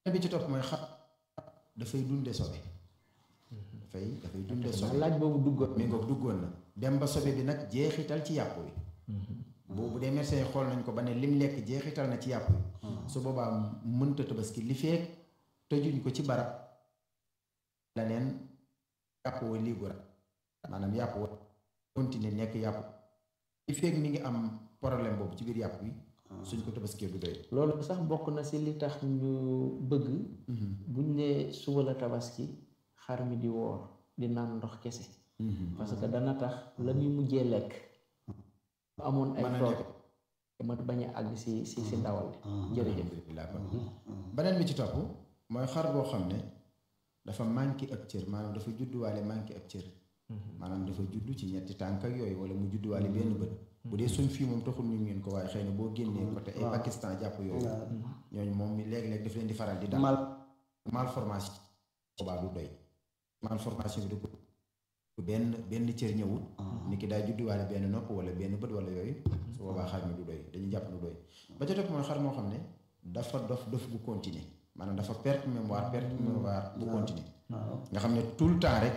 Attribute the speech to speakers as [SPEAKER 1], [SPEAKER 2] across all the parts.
[SPEAKER 1] bi ci topp mooy xar dafay dunde sobe dafay dafay dunde sobe
[SPEAKER 2] laaj boobu duggoon
[SPEAKER 1] mi ngoog duggoon na dem ba sobe bi nag jeexital ci yàpp wi boobu dee médecin yi xool nañ ko ba ne lim lekk jeexital na ci yàpp wi su boobaa mënta tabaski li feek tëjuñ ko ci barab la neen yàpp wa libre maanaam yàpp wa continuer nekk yàpp li feek mi ngi am problème boobu ci biir yàpp wi suñ ko tabaskee du doy
[SPEAKER 2] loolu sax bokk na si li tax ñu bëgg buñ ne suba la tabaski xar mi di woor di naan ndox kese parce que dana tax la muy mujjee lekk amoon ay toog ma bañ a àgg si si si ndawal jërëjëf
[SPEAKER 1] beneen bi ci topp mooy xar boo xam ne dafa manqué ab cër maanaam dafa judduwaale manqué ab cër maanaam dafa juddu ci ñetti tànk ak yooyu wala mu judduwaale benn bët bu dee suñ fii moom taxul ñu ngeen ko waaye xëy na boo génnee côté ay Pakistan jàpp yooyu ñooñu moom mi léeg-léeg daf leen di faral di daal malformation boobaa du doy malformation bi du ko benn benn cër ñëwul nit ki daa judduwaale benn nopp wala benn bët wala yooyu su boobaa xar mi du doy dañuy jàpp du doy ba ca topp mooy xar moo xam ne dafa dof dof bu continuer maanaam dafa perte mémoire perte mémoire bu continuer nga xam ne tout le temps rek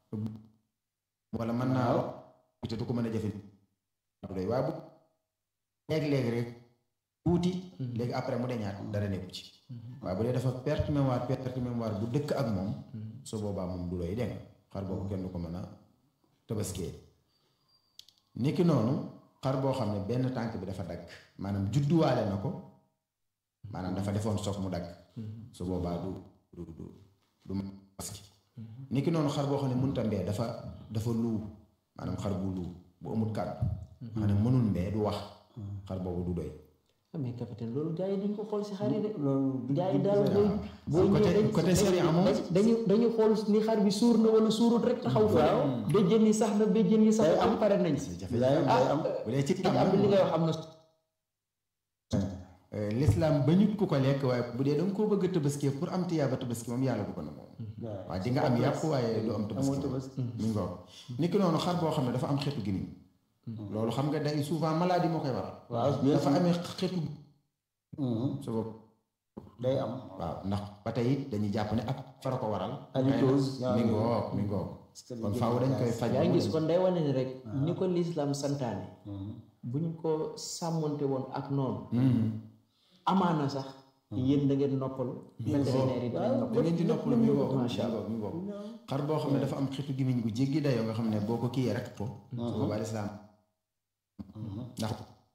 [SPEAKER 1] wala mën naa te du ko mën a jëfe du doy waaye bu léegi-léegi rek tuuti léegi après mu deñaat dara nekku ci waaye bu dee dafa perte mémoire perte mémoire bu dëkk ak moom su boobaa moom du doy dégg xar boobu kenn du ko mën a tabaskee niki noonu xar boo xam ne benn tànk bi dafa dagg maanaam judduwaale na ko maanaam dafa defoon soog mu dagg su boobaa du du du du tabaski niki noonu xar boo xam ne mënta mbee dafa dafa luu maanaam xar bu luu bu amul kàddu xam ne mënul mbee du wax xar boobu du doy
[SPEAKER 2] mais capitaine loolu gars yi duñ ko xool si xar yi de gars yi daal booy booy ñëwee
[SPEAKER 1] côté série amoon
[SPEAKER 2] dañu dañu xool ni xar bi suur na wala suurut rek taxaw fa béjjën yi sax na béjjën yi sax am pare nañ si
[SPEAKER 1] ah bu dee ci
[SPEAKER 2] am li ngay wax am na
[SPEAKER 1] l'islam bañut ku ko lekk waaye bu dee da nga koo bëgg a tabaski pour am tiyaaba tabaski moom yàlla bu ko na moom waaye di nga am yàpp waaye du am tabaski mi ngoog niki noonu xar boo xam ne dafa am xeetu gimiñ loolu xam nga day souvent maladie moo koy waral dafa amee xeetu su bopp
[SPEAKER 3] day am
[SPEAKER 1] waaw ndax ba tey dañuy jàpp ne ak fara ko waral
[SPEAKER 3] halitose
[SPEAKER 1] mi ngoog mi ngoog kon faaw dañ koy faj
[SPEAKER 2] yaa ngi gis kon day wane ni rek ni ko lislaam santaane bu ñu ko sàmmonte woon ak noonu amaana sax yéen da ngeen noppalu vétérinaire yi dinañ
[SPEAKER 1] da
[SPEAKER 2] noppalu
[SPEAKER 1] ngeen di noppalu mi ngoog
[SPEAKER 2] macha allah
[SPEAKER 1] mi ngoog xar boo xam ne dafa am xeetu gimiñ bu jéggi dayoo nga xam ne boo ko kiyee rek ko su boobaa lislaam ndax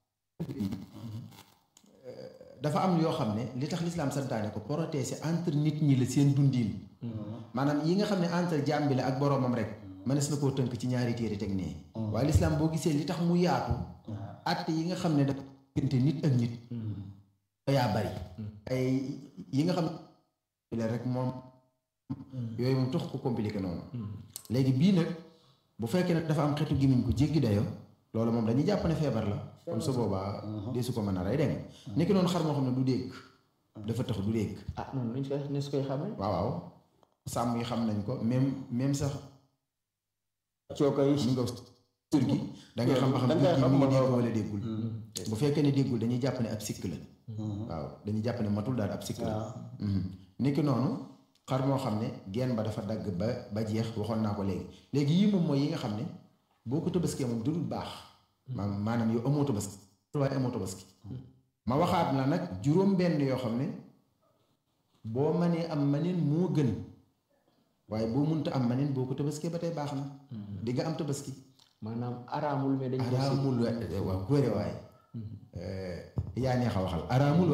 [SPEAKER 1] dafa am yoo xam ne li tax lislaam santaane ko protéger entre nit ñi la seen dundin maanaam yi nga xam ne entre jaam bi la ak boroomam rek mënees na koo tënk ci ñaari téere teg nee waaye lislaam boo gisee li tax mu yaatu àtte yi nga xam ne dafa diggante nit ak nit yaa bari ay yi nga xam ne rek moom yooyu moom tax ko compliqué noonu léegi bii nag bu fekkee nag dafa am xeetu gimiñ ko jéggi dayo loolu moom dañuy jàpp ne feebar la kon su boobaa dee su ko mën a rey dégg nga nekki noonu xar moo xam ne du dégg dafa tax du dégg
[SPEAKER 2] ah noonu luñ koy ne su koy xamee
[SPEAKER 1] waaw waaw sàmm yi xam nañ ko même même sax
[SPEAKER 3] cooka yi
[SPEAKER 1] ñu nga tur gi da ngay xam ba xam tur gi mi ngi dégg wala déggul bu fekkee ne déggul dañuy jàpp ne ab sikk la waaw dañuy jàpp ne matul daal ab sikk la nekki noonu xar moo xam ne genn ba dafa dagg ba ba jeex waxoon naa ko léegi léegi yii moom mooy yi nga xam ne boo ko tabaskee moom du dul baax maanaam yow amoo tabaski waaye amoo tabaski ma waxaat la nag juróom benn yoo xam ne boo mënee am maneen moo gën waaye boo munta am maneen boo ko tabaskee ba tey baax na di nga am tabaski
[SPEAKER 2] maanaam araamul mais dañ ko
[SPEAKER 1] araamul waaw góore waaye yaa neex a waxal araamul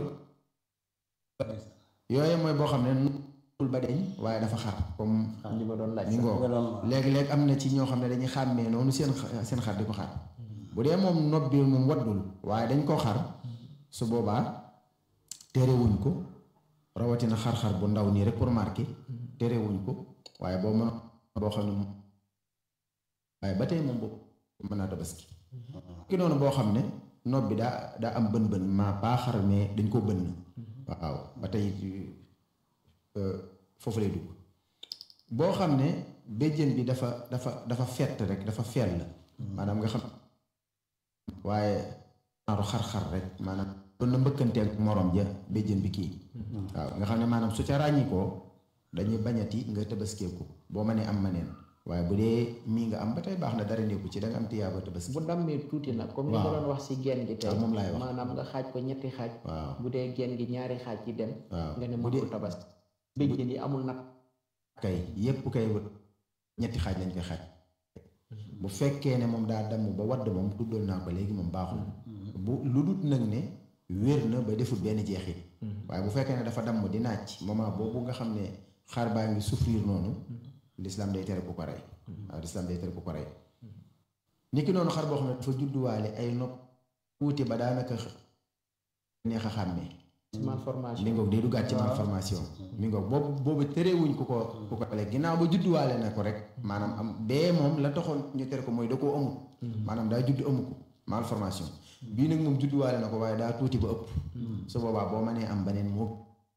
[SPEAKER 1] yooyu mooy boo xam ne nul ba deñ waaye dafa xar comme
[SPEAKER 2] li ma doon laaj
[SPEAKER 1] mi ngoo léegi-léeg am na ci ñoo xam ne dañuy xàmmee noonu seen seen xar di ko xar bu dee moom nopp bi moom waddul waaye dañ koo xar su boobaa terewuñ ko rawatina xar-xar bu ndaw nii rek pour marquer terewuñ ko waaye boo mën boo xam ne moom waaye ba tey moom boobu mën naa tabaski ki noonu boo xam ne nopp bi daa daa am bën bën maa baa xar mais dañ ko bënn waaw ba tey foofu lay dugg boo xam ne béjjën bi dafa dafa dafa fett rek dafa fel la maanaam nga xam waaye naaru xar-xar rek maanaam doon na mbëkkanteeg morom ja béjjën bi kii waaw nga xam ne maanaam su ca ràññikoo dañuy bañati nga tëbaskeeku boo mënee am maneen waaye bu dee mii nga am ba tey baax na dara nekku ci da nga am tiyaaba tabaski
[SPEAKER 2] bu dammee tuuti nag comme ni ma
[SPEAKER 1] waaw.
[SPEAKER 2] doon wax si genn gi tey
[SPEAKER 1] waaw moom laay wax.
[SPEAKER 2] maanaam nga xaaj ko ñetti xaaj
[SPEAKER 1] waaw
[SPEAKER 2] bu dee genn gi ñaari xaaj yi dem
[SPEAKER 1] waaw
[SPEAKER 2] nga ne
[SPEAKER 1] bu
[SPEAKER 2] mën
[SPEAKER 1] dee
[SPEAKER 2] ko tabaski béjjën yi amul nag
[SPEAKER 1] kay yépp kay ñetti xaaj lañ koy xaaj bu fekkee ne moom daa damm ba wadd moom tuddoon naa ko léegi moom baaxul bu lu dut nag ne wér na ba deful benn jeexit waaye bu fekkee ne dafa damm di naaj moment boobu nga xam ne xar baa ngi souffrir noonu l'islam day tere ku ko rey waaw l'islam day tere ku ko rey ni ki noonu xar boo xam ne dafa judduwaale ay nopp tuuti ba daanaka neex a xàmmee
[SPEAKER 2] malformation
[SPEAKER 1] mi ngoog day duggaat ci malformation mi ngoog boobu boobu terewuñ ku ko ku ko lekk ginnaaw ba judduwaale na ko rek maanaam am bee moom la taxoon ñu tere ko mooy da koo amut maanaam daa judd amu ko malformation bii nag moom judduwaale na ko waaye daa tuuti ba ëpp su boobaa boo mënee am beneen moo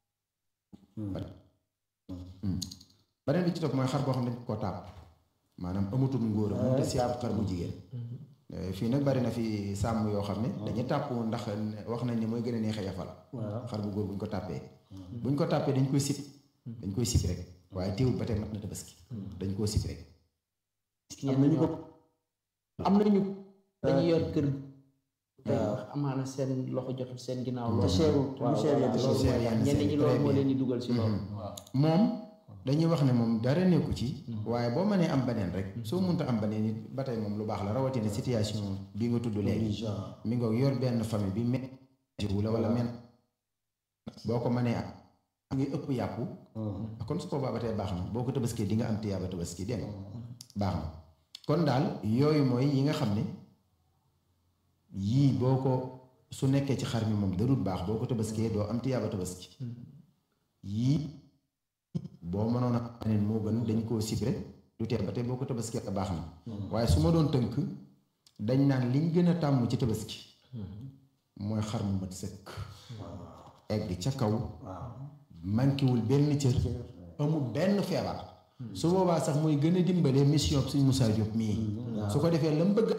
[SPEAKER 1] beneen bi ci topp mooy xar boo xam ne dañ koo tàpp maanaam amatul ngóor a mënut a seet xar bu jigéen fii nag bari na fi sàmm yoo xam ne dañuy tàpp ndax wax nañ ne mooy gën a neex a yafal xar bu góor buñ ko tàppee buñ ko tàppee dañ koy sib dañ koy sib rek waaye teewul ba tey mat na tabaski dañ koo sib rek
[SPEAKER 2] am nañu ko am nañu dañuy yor kër tey wax amaana seen loxo jotul seen ginnaaw loolu
[SPEAKER 3] seerul te
[SPEAKER 2] waaw
[SPEAKER 3] du seer yenn
[SPEAKER 2] loolu
[SPEAKER 1] seer
[SPEAKER 2] mooy
[SPEAKER 1] yenn
[SPEAKER 2] ñenn
[SPEAKER 1] seer
[SPEAKER 2] ñi
[SPEAKER 1] yi,
[SPEAKER 2] loolu
[SPEAKER 1] très
[SPEAKER 2] moo
[SPEAKER 1] bien.
[SPEAKER 2] leen di dugal si loolu
[SPEAKER 1] moom dañuy wax ne moom dara nekku ci waaye boo mënee am beneen rek soo mënta am beneen it ba tey moom lu baax la rawatina situation bi nga tudd léegi mi nga yor benn famille bi men wula wala men boo ko mënee am ngi ëpp yàpp kon su boobaa ba tey baax na boo ko tabaskee di nga am tiyaaba tabaski dégg nga baax na kon daal yooyu mooy yi nga xam ne yii boo ko su nekkee ci xar mi moom darul baax boo ko tabaskee doo am tiyaaba tabaski yii boo mënoon a beneen moo gën dañ koo sib rek du tee ba tey boo ko tabaskee baax na waaye su ma doon tënk dañ naan liñ gën a tàmm ci tabaski mooy xar mu mat sëkk egg ca kaw manquéwul benn cër amul benn feebar su boobaa sax muy gën a dimbale mission bi suñ Moussa Diop mii su ko defee la mu bëgg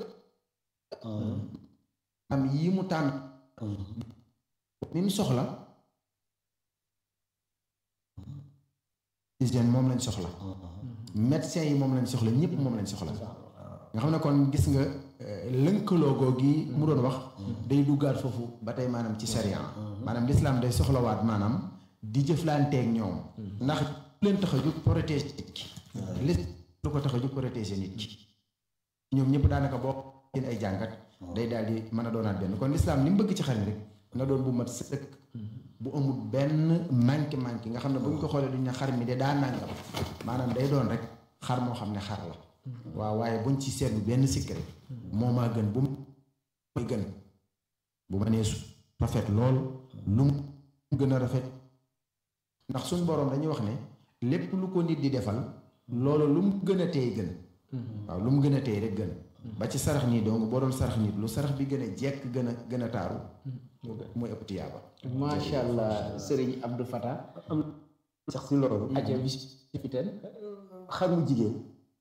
[SPEAKER 1] am yi mu tànn mi mu soxla hygiène moom lañ soxla médecin yi moom lañ soxla ñëpp moom lañ soxla nga xam ne kon gis nga lënkaloo googu mu doon wax day duggaat foofu ba tey maanaam ci sharia maanaam lislaam day soxlawaat maanaam di jëflanteeg ñoom ndax leen tax a jóg protéger nit ki lis lu ko tax a jóg protéger nit ki ñoom ñëpp daanaka boo seen ay jàngat day daal di mën a doonaat benn kon lislaam li mu bëgg ci xar mi rek na doon bu mat sëkk bu amul benn manqué manqué nga xam ne bu ñu ko xoolee duñ ne xar mi de daa nàngam maanaam day doon rek xar moo xam ne xar la waaw waaye buñ ci seetlu benn sikk rek moo maa gën bu muy gën bu ma nee su rafet lool lu mu gën a rafet ndax suñ boroom dañuy wax ne lépp lu ko nit di defal loolu lu mu gën a teey gën waaw lu mu gën a teey rek gën ba ci sarax nii donc boo doon sarax nit lu sarax bi gën a jekk gën a gën a taaru mooy ëpp tiyaaba
[SPEAKER 2] macha allah Serigne Abdou Fatah
[SPEAKER 3] am sax si loolu
[SPEAKER 2] aja bisiten
[SPEAKER 3] xar mu jigéen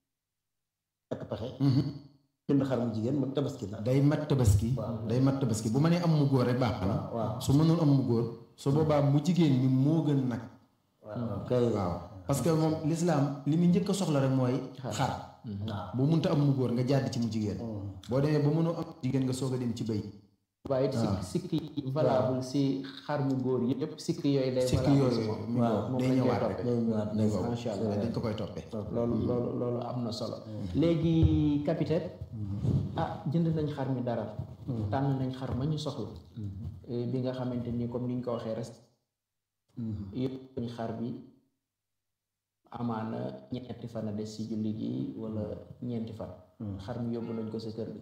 [SPEAKER 3] ak pexe jënd xar mu jigéen ma tabaski la
[SPEAKER 1] day mat tabaski day mat tabaski bu ma nee am mu góor rek baax na
[SPEAKER 3] waaw
[SPEAKER 1] su mënoon am mu góor su boobaa mu jigéen mi moo gën nag
[SPEAKER 3] waaw kay
[SPEAKER 1] waaw parce que moom lislaam li mu njëkk a soxla rek mooy xar bu munta am mu góor nga jàdd ci mu jigéen boo demee ba mënoo am jigéen nga soog a dem ci bëy
[SPEAKER 2] waaye it sikk sikk yi valable si xar mu góor yëpp sikk yooyu day
[SPEAKER 1] sikk
[SPEAKER 2] valable si
[SPEAKER 1] yooyu
[SPEAKER 2] moom
[SPEAKER 1] mi
[SPEAKER 3] waaw,
[SPEAKER 1] ngoog
[SPEAKER 2] moom
[SPEAKER 1] day
[SPEAKER 2] lañ koy
[SPEAKER 1] ñëwaat
[SPEAKER 2] toppee.
[SPEAKER 1] rek
[SPEAKER 3] day ñëwaat
[SPEAKER 1] mi ngoog
[SPEAKER 2] Macha Allah.
[SPEAKER 1] dañ ko koy toppee
[SPEAKER 2] loolu loolu loolu am na solo léegi capitaine ah jënd nañ xar mi dara tànn nañ xar ma ñu soxla Eh, bi nga xamante ni comme ni ñu ko waxee rek yëpp nañ xar bi amaana ñetti fan a des si julli gi wala ñeenti fan xar mi yóbbu nañ ko sa kër gi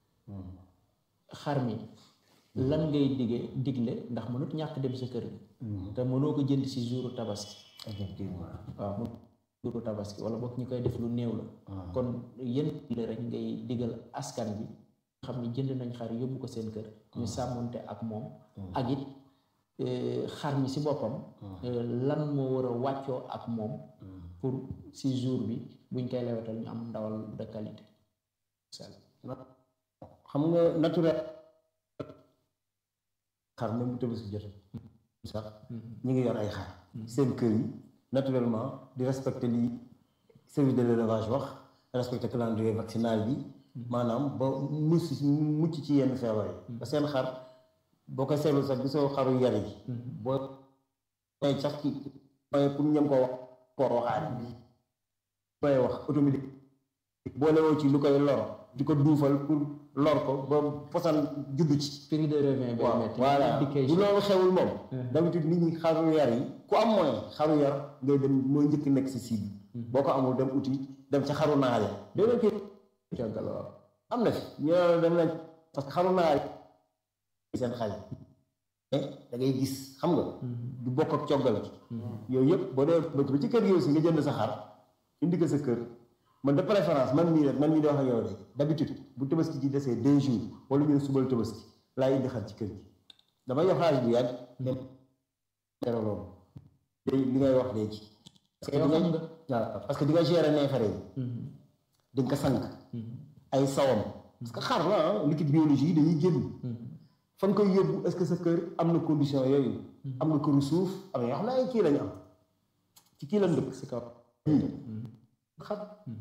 [SPEAKER 2] xar mi lan ngay dige digle ndax mënut ñàkk dem sa kër gi te mënoo ko jënd si jouru tabaski
[SPEAKER 3] effectivement
[SPEAKER 2] waaw mu jouru tabaski wala boog ñu koy def lu néew la kon yéen la rek ngay digal askan bi nga xam ne jënd nañ xar yóbbu ko seen kër ñu sàmmonte ak moom ak it eh, xar mi si boppam eh, lan moo war a wàccoo ak moom pour si jour bi buñ koy lewetal ñu am ndawal de qualité
[SPEAKER 3] xam nga naturel xar même bu tabaski jotee sax ñu ngi yor ay xar seen kër yi naturellement di respecter li service de l'élevage wax respecter calendrier vaccinal bi maanaam ba mucc mucc ci yenn feebar yi ba seen xar boo koy seetlu sax gisoo xaru yar yi boo may sax ci may pour ñëm ko wax koo waxaat may wax automatique boole woo ci lu koy lor di ko duufal pour lor ko ba posan juddu ci
[SPEAKER 2] prix de revient bay
[SPEAKER 3] waaw
[SPEAKER 2] metti
[SPEAKER 3] voilà
[SPEAKER 2] indication.
[SPEAKER 3] bu loolu xewul moom d'habitude nit ñi xaru yar yi ku am moyen xaru yar ngay dem mooy njëkk nekk si cible boo ko amul dem uti dem ca xaru naar ya doo leen koy coggal waaw am na fi ñoo dem nañ parce que xaru naar yi seen xale mais da ngay gis xam nga du bokk ak coggal gi yooyu yëpp boo dee ba ci kër gi aussi nga jënd sa xar indi ko sa kër man de préférence man mii rek man mii di wax ak yow de d'habitude bu tabaski ji desee deux jours wala ñu ne subal tabaski laay indi xar ci kër gi damay yor xaalis bu yàgg dem tere loolu léegi li ngay wax léegi parce que
[SPEAKER 2] yow
[SPEAKER 3] di
[SPEAKER 2] xam
[SPEAKER 3] nga waaw parce que di nga gérer neefere yi di nga ko sang ay sawam parce que xar la ah liquide biologie yi dañuy génn fa nga koy yóbbu est-ce que sa kër am na condition yooyu am nga këru suuf am na yoo xam ne ay kii lañu am ci kii lañ dëkk
[SPEAKER 2] si kaw
[SPEAKER 3] xar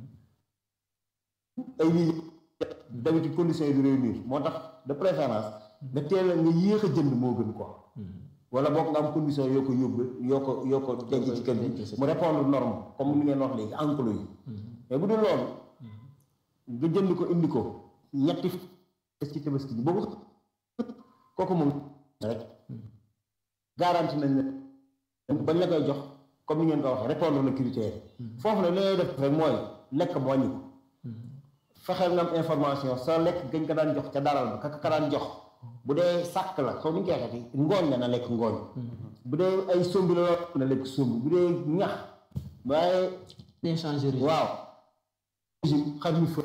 [SPEAKER 3] ay lii d'habitude conditions yi du réunir moo tax de préférence nga teel a nga yéex a jënd moo gën quoi wala boog nga am condition yoo ko yóbbu yoo ko yoo ko denc ci kër gi mu répondre norme comme li ngeen wax léegi enclos yi mais bu dul loolu nga jënd ko indi ko ñetti f- ci tabaski bi boobu kooku moom rek garanti nañ ne bañ la koy jox comme ni ngeen ko waxee répondre na critère foofu nag li ngay def rek mooy lekk mu wàññi ko fexeel nga am information sa lekk gañ ko daan jox ca daral ba ka ka daan jox bu dee sàkk la xaw ni ñu koy waxeeti ngooñ la na lekk ngooñ bu dee ay sombi la na lekk sombi bu dee ñax waaye
[SPEAKER 2] bien changé régime.
[SPEAKER 3] waaw régime xam ñu fa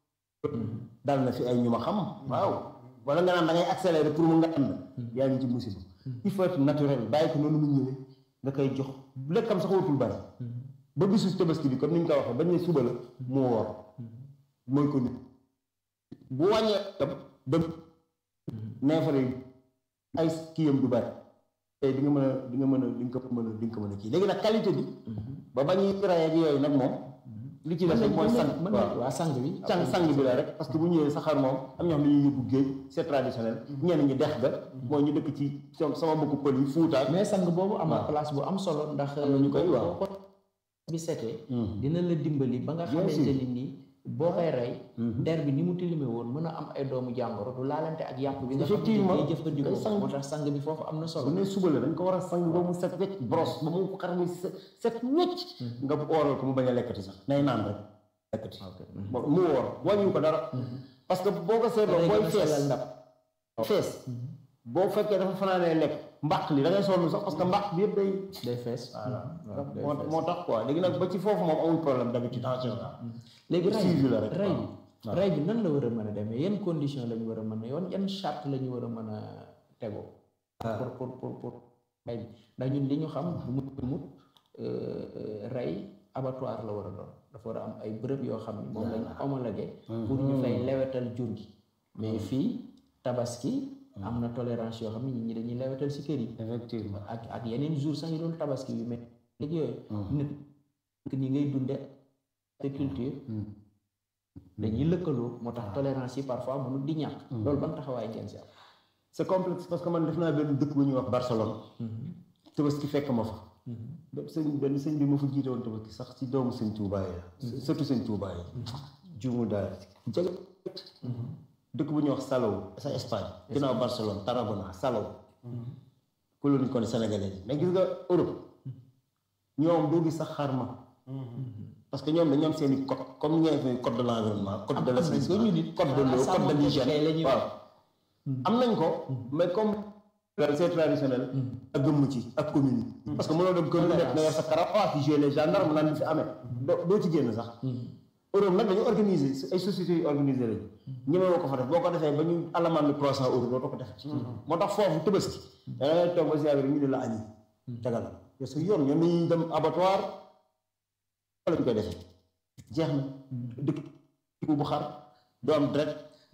[SPEAKER 3] dal na fi ay ñu ma xam waaw wala nga naan da ngay accélérer pour mu nga ànd yaa ngi ci musiba il faut être naturel bàyyi ko noonu mu ñëwee nga koy jox lekkam sax watul bari ba bisu tabaski bi comme ni ñu ko waxee bañ ne suba la mu woor mooy ko nit bu wàññee tam dem neefare yi ay kiyam du bari tey di nga mën a di nga mën a di nga ko mën a di nga ko mën a kii léegi nag qualité bi ba bañuy rey ak yooyu nag moom li ci des rek mooy sang
[SPEAKER 2] mën
[SPEAKER 3] waaw
[SPEAKER 2] na waa sang bi
[SPEAKER 3] sang sang bi la rek parce que bu ñëwee sa xar moom am ñoo xam ne ñuy yóbbu géej c'est traditionnel ñenn ñi dex ga mooy ñu dëkk ci sama sama mbokku pël yi fuutaak
[SPEAKER 2] mais sang boobu am na
[SPEAKER 3] waaw.
[SPEAKER 2] place bu am solo ndax
[SPEAKER 3] Am na ñu koy waaw.
[SPEAKER 2] boo ko bi setee dina la dimbali ba nga
[SPEAKER 3] Bien
[SPEAKER 2] xamante
[SPEAKER 3] sûr.
[SPEAKER 2] ni nii boo koy rey der bi ni mu tilime woon mën a am ay doomu jàngoro du laalante ak yàpp bi nga xam ne
[SPEAKER 3] Effectivement.
[SPEAKER 2] day jëfandikoo
[SPEAKER 3] Day sang.
[SPEAKER 2] moo tax sang bi foofu am na
[SPEAKER 3] bu
[SPEAKER 2] solo
[SPEAKER 3] ne suba la dañ ko war a sang ba mu set wecc brosse ba mu xar mi set set wecc nga ooral ko mu bañ a lekkati sax nay naan rek lekkati Bon, mu woor wàññiwu ko dara parce que boo ko seetloo
[SPEAKER 2] day
[SPEAKER 3] booy
[SPEAKER 2] gën a
[SPEAKER 3] fees
[SPEAKER 2] sellal ndab
[SPEAKER 3] fees boo fekkee dafa fanaanee lekk mbaq li da ngay sonn sax parce que mbaq bi yëpp day
[SPEAKER 2] day fees
[SPEAKER 3] voilà
[SPEAKER 2] waaw day
[SPEAKER 3] moo
[SPEAKER 2] fees.
[SPEAKER 3] moo tax quoi léegi nag ba ci foofu moom amul problème d'habitude en général
[SPEAKER 2] léegi rey
[SPEAKER 3] suivi la rek
[SPEAKER 2] rey
[SPEAKER 3] waaw.
[SPEAKER 2] bi rey bi nan la war a mën a demee yan condition la ñu war a mën a yoon yan charte la ñu war a mën a tegoo pour pour pour pour rey bi ndax ñun li ñu xam bu mu mut rey abattoir la war a doon dafa war a am ay bërëb yoo xam ne moom lañ homologué pour ñu fay lewetal jur gi mais fii tabaski am na tolérance yoo xam ne nit ñi dañuy lewetal si kër yi
[SPEAKER 3] effectivement
[SPEAKER 2] ak ak yeneen jour sax yu doon tabaski yu mel léegi yooyu nit ni ngay dunde agriculture dañuy lëkkaloo moo tax tolérance yi parfois mënul di ñàkk loolu ban taxawaay ngeen si am
[SPEAKER 3] c'est complexe parce que man def naa benn dëkk bu ñuy wax Barcelone tabaski fekk ma fa benn sëñ benn sëñ bi ma fa jiite woon tabaski sax ci doomu sëñ Touba yi la surtout sëñ Touba yi juumu daal jege dëkk bu ñuy wax Salou sa Espagne ginnaaw Barcelone Tarragona Salou colonie kon sénégalais yi mais gis nga Europe ñoom doo gis sax xarma parce que ñoom dañu am seen i code comme ñee fi code de l'environnement code de l'assainissement
[SPEAKER 2] ñu nit
[SPEAKER 3] code de l'eau code de l'hygiène waaw am nañ ko mais comme c'est traditionnel ak gëmm ci ak commune yi parce que mënoo dem kër lu nekk nga yor sa karawaas yi jouer les gendarmes naan fi amee doo doo ci génn sax Europe nag dañu organiser ay sociétés yu organisé lañu ñemewoo ko fa def boo ko defee ba ñu alamaan lu trois cent euros doo ko def moo tax foofu tëbaski dangay toog ba si yàgg rek ñu ne la añi tegal la su yoon ñoom dañuy dem abattoir lañ koy defee jeex na dëkk bu xar doo am dret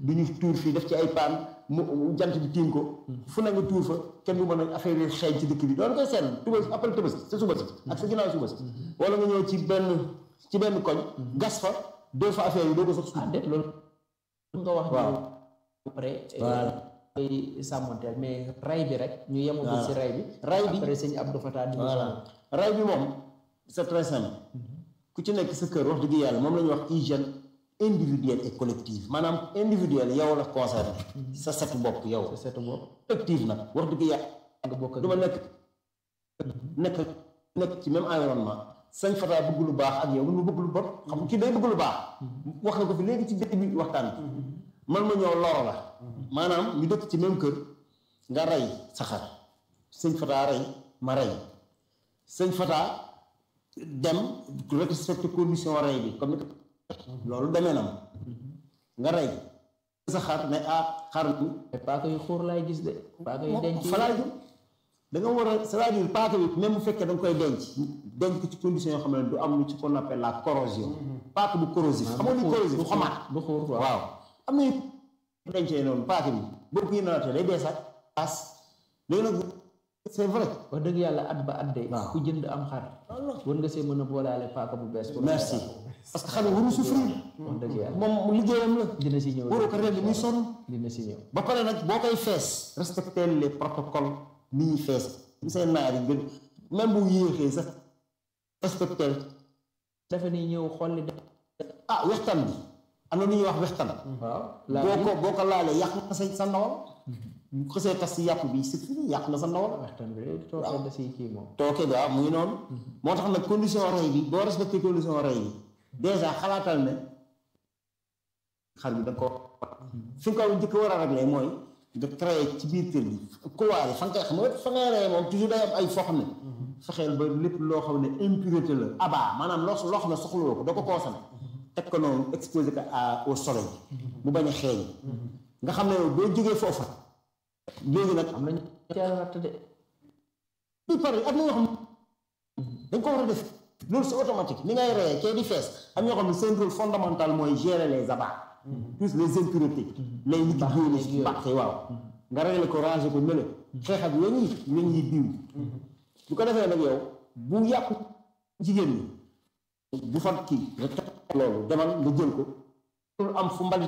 [SPEAKER 3] du ñu tuur fii def ci ay paan mu jant bi tiim ko fu ne nga tuur fa kenn du mën a affaire yi xeeñ ci dëkk bi doon koy seetlu tuba après tëbës sa suba si ak sa ginnaaw suba si wala nga ñëw ci benn ci benn koñ gas fa deux fois affaire yi doo ko sax
[SPEAKER 2] ah déet loolu nga wax
[SPEAKER 3] waaw
[SPEAKER 2] ñu après
[SPEAKER 3] Voilà.
[SPEAKER 2] koy sàmmanteel mais ray bi rek ñu yemagul si ray bi
[SPEAKER 3] ray bi
[SPEAKER 2] après sëñ Abdou Fatah di
[SPEAKER 3] voilà ray bi moom c'est très simple ku ci nekk sa kër wax dëgg yàlla moom la ñuy wax hygiène individuelle et collective maanaam individuelle yow la concerné sa setu bopp yow
[SPEAKER 2] sa setu bopp
[SPEAKER 3] collective nag wax dëgg yàlla
[SPEAKER 2] nga bokk ak
[SPEAKER 3] du ma nekk nekk nekk ci même environnement sañ fataa bëgg lu baax ak yow mun ma bëgg lu bon xam nga kii day bëgg lu baax wax na ko fi léegi ci dëkk bi waxtaan bi man ma ñëw loro la maanaam ñu dëkk ci même kër nga rey sa xar sëñ fataa rey ma rey sëñ fataa dem respecté condition rey bi comme ni ko loolu demee na ma nga rey sa xar ne ah xar mi
[SPEAKER 2] te paaka yu xuur laay gis de paaka yu denc
[SPEAKER 3] falaa jëm da nga war a c'est-à-dire paaka bi même bu fekkee da nga koy denc denc ko ci condition yoo xam ne du am lu ci qu'on appelle la corrosion paaka bu corrosif xam nga ni corrosif xomaat
[SPEAKER 2] du xuur waaw
[SPEAKER 3] waaw am na yu dencee noonu paaka bi boo ko yénaatee day dee sax paas léegi nag c'est vrai
[SPEAKER 2] wax dëgg yàlla at ba at de
[SPEAKER 3] waaw.
[SPEAKER 2] ku jënd am xar war nga see mën a boolaale paaka bu bees pour
[SPEAKER 3] merci parce que xam nga waru souffrir
[SPEAKER 2] wax dëgg yàlla
[SPEAKER 3] moom liggéeyam la
[SPEAKER 2] dina si ñëw
[SPEAKER 3] waroo ko rend muy sonn
[SPEAKER 2] dina si ñëw
[SPEAKER 3] ba pare nag boo koy fees respecter les protocoles ni ñuy fees ñu seen naar yi gën même bu yéexee sax respecter
[SPEAKER 2] dafa ni ñëw xolli de
[SPEAKER 3] ah wextan bi am na lu ñuy wax wextan
[SPEAKER 2] waaw
[SPEAKER 3] boo ko boo ko laalee yàq na sa sa ndawal bu xësee tas si yàpp bi c'est fini yàq na sa ndawal
[SPEAKER 2] waxtaan bi de toogee da si kii moom
[SPEAKER 3] tooke ga mu ngi noonu moo tax nag condition rey bi boo respecté condition rey bi déjà xalaatal ne xar bi da nga ko fi nga ko njëkk war a réglé mooy nga créé ci biir kër gi couloir yi fa nga koy xam nga fa ngay rey moom toujours day am ay foo xam ne fexeel ba lépp loo xam ne impureté la aba maanaam loo loo xam ne soxlawoo ko doo ko consommé teg ko noonu exposé ko à au soleil mu bañ a xeeñ nga xam ne boo jógee foofa léegi nag
[SPEAKER 2] am nañu teel a ratt de
[SPEAKER 3] bi pare am na ñoo xam dañ ko war a def loolu c'est automatique ni ngay reyee kee di fees am ñoo xam ne seen rôle fondamental mooy gérer les abats tous les impuretés les liquides yooyu baax waaw nga régler ko ranger ko nële xeex ak weñ yi weñ yi biiw bu ko defee nag yow bu yàqu jigéen ñi bu fa kii nga teg loolu demal nga jël ko pour am fu mbalit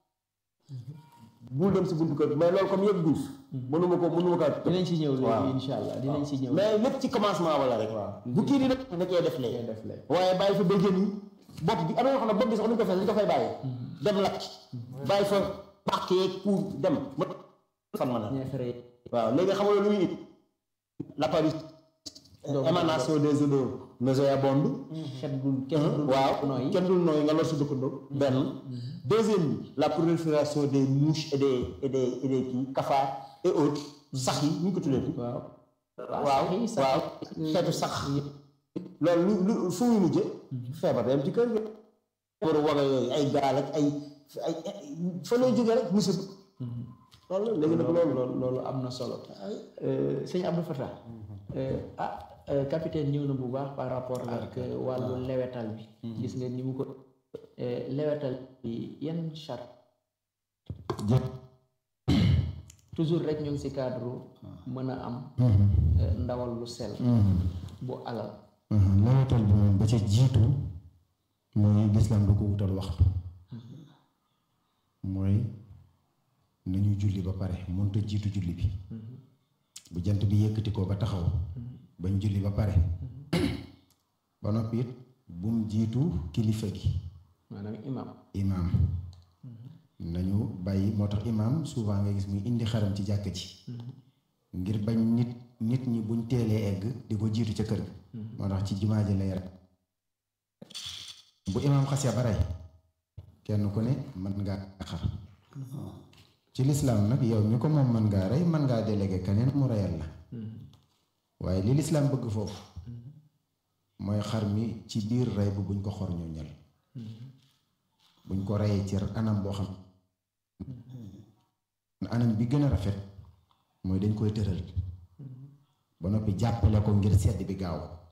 [SPEAKER 3] bul dem si buntu kër mais loolu comme yëpp guuf mënuma ko mënuma ko
[SPEAKER 2] dinañ si ñëw
[SPEAKER 3] waaw.
[SPEAKER 2] léegi insha allah dinañ si ñëw
[SPEAKER 3] mais lépp ci commencement wala rek bu kii di def nga cee def léegi
[SPEAKER 2] def lee
[SPEAKER 3] waaye bàyyi fa béjjën yi bopp bi am na yoo xam ne bopp bi sax duñ ko fay dañ ko fay bàyyi dem lakk bàyyi fa pàq yeeg pour dem ma fan ma na
[SPEAKER 2] ñeefere
[SPEAKER 3] waaw léegi xam nga lu muy indi l'apparition émanation des odeurs nauséabondes
[SPEAKER 2] xet gu kenn du
[SPEAKER 3] waaw
[SPEAKER 2] nooyi
[SPEAKER 3] kenn dul nooyi nga lor si dëkkandoo benn deuxième bi la prolifération des mouches et des et des et des kii cafards et autres sax yi ñu ko tuddee
[SPEAKER 2] waaw
[SPEAKER 3] waaw
[SPEAKER 2] sax yi sax
[SPEAKER 3] waaw xeetu sax loolu lu lu fu muy mujje feebar day am ci kër gi feebaru waga yooyu ay gaal ak ay ay fa lay jógee rek musiba loolu la léegi nag loolu
[SPEAKER 2] loolu loolu am na solo sëñ Abdou Fatah ah euh, capitaine ñëw na bu baax par rapport ak wàllu lewetal bi gis nga ni mu ko euh, lewetal bi yan charte toujours rek ñu ngi ci cadre mën a am euh, ndawal lu sell bu alal
[SPEAKER 1] lewetal bi moom ba ca jiitu mooy lislaam du ko wutal waxtu mooy nañu julli ba pare mënta jiitu julli bi bu jant bi yëkkati ko ba taxaw bañ julli ba pare ba noppi it bum jiitu kilifa gi
[SPEAKER 2] maanaam imam
[SPEAKER 1] imaam nañu bàyyi moo tax imaam souvent nga gis muy indi xaram ci jàkk ji ngir bañ nit nit ñi buñ teelee egg di ko jiitu ca kër ga moo tax ci jumaa ji lay rek bu imaam xasee ba rey kenn ku ne mën ngaa xar ci lislaam nag yow mi ko moom mën ngaa rey mën ngaa délégué keneen mu reyal la waaye li lislaam bëgg foofu mooy xar mi ci biir rey bu buñ ko xor ñu ñal buñ ko reyee ci anam boo xam anam bi gën a rafet mooy dañ koy tëral ba noppi jàppale ko ngir sedd bi gaaw